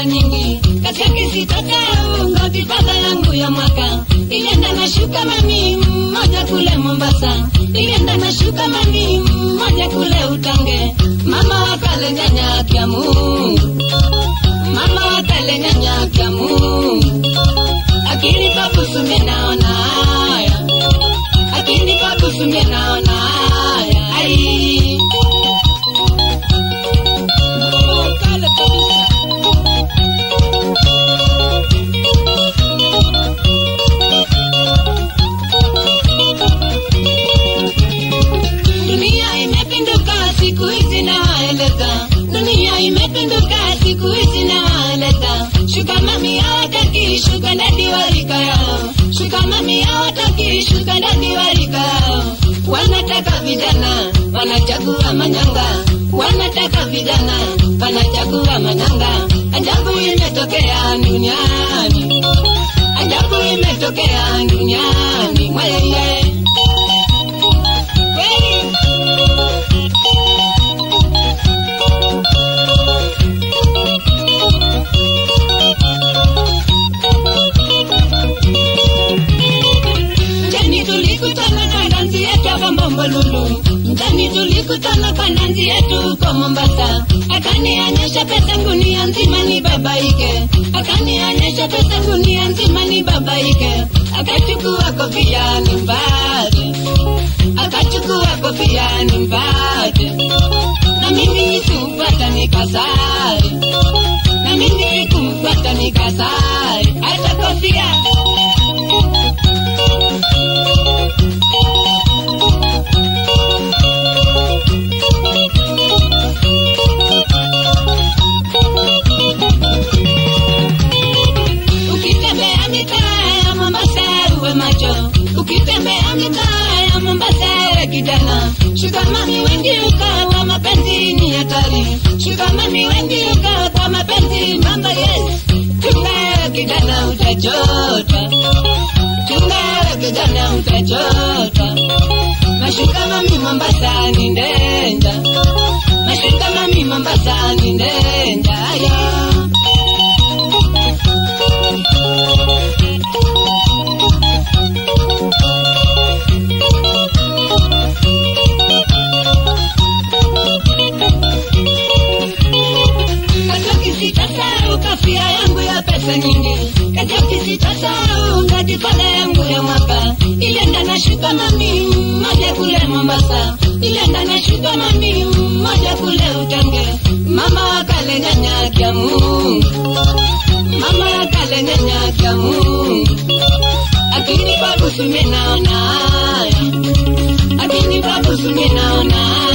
pesa nyingi kazi yake sitasahau godfather yangu ya mwaka ilienda na shuka mami mmoja kule Mombasa ilienda na shuka mami mmoja kule Utange mama wakale nyanya kya Mungu mama wakale nyanya kya Mungu akinipa busu mimi naona haya akinipa busu mimi naona haya ai Kale kabisa. Dunia imepinduka siku hizi nawaeleza, dunia imepinduka siku hizi nawaeleza. Shuka mami hawataki shuka ndani warika yao, shuka mami hawataki shuka ndani warika yao. Wanataka vijana wanachagua manyanga, wanataka vijana wanachagua manyanga. Ajabu imetokea duniani, ajabu imetokea duniani, mweye kweli. Mjani tulikutana kwa dansi yetu hapa Mbombolulu. Mjani tulikutana kwa dansi yetu huko Mombasa. Akanionyesha pesa gunia nzima ni babaike. Akanionyesha pesa gunia nzima ni babaike. Akachukua kofia nimpate. Akachukua kofia nimpate. Na mimi sikupata nikasari. Na mimi sikupata nikasari. Hata kofia Ukitembea mitaa ya Mombasa uwe macho, ukitembea mitaa ya Mombasa uwe kijana. Shikamani wengi ukaa kwa mapenzi ni hatari, shikamani wengi ukaa kwa mapenzi mamba yes. Chunga kijana utachota, chunga kijana utachota. Mashuka mami Mombasa ni ndenja, mashuka mami Mombasa ni ndenja aya. Kajoki sitasahau kafia yangu ya pesa nyingi, kajoki sitasahau ngajipala yangu ya mwaka. Ilienda na shuka mami mmoja kule Mombasa, ilienda na shuka mami mmoja kule Utange. Mama wakale nyanya kya Mungu, mama wakale nyanya kya Mungu. Akinipa busu mimi naona haya, akinipa busu mimi naona haya.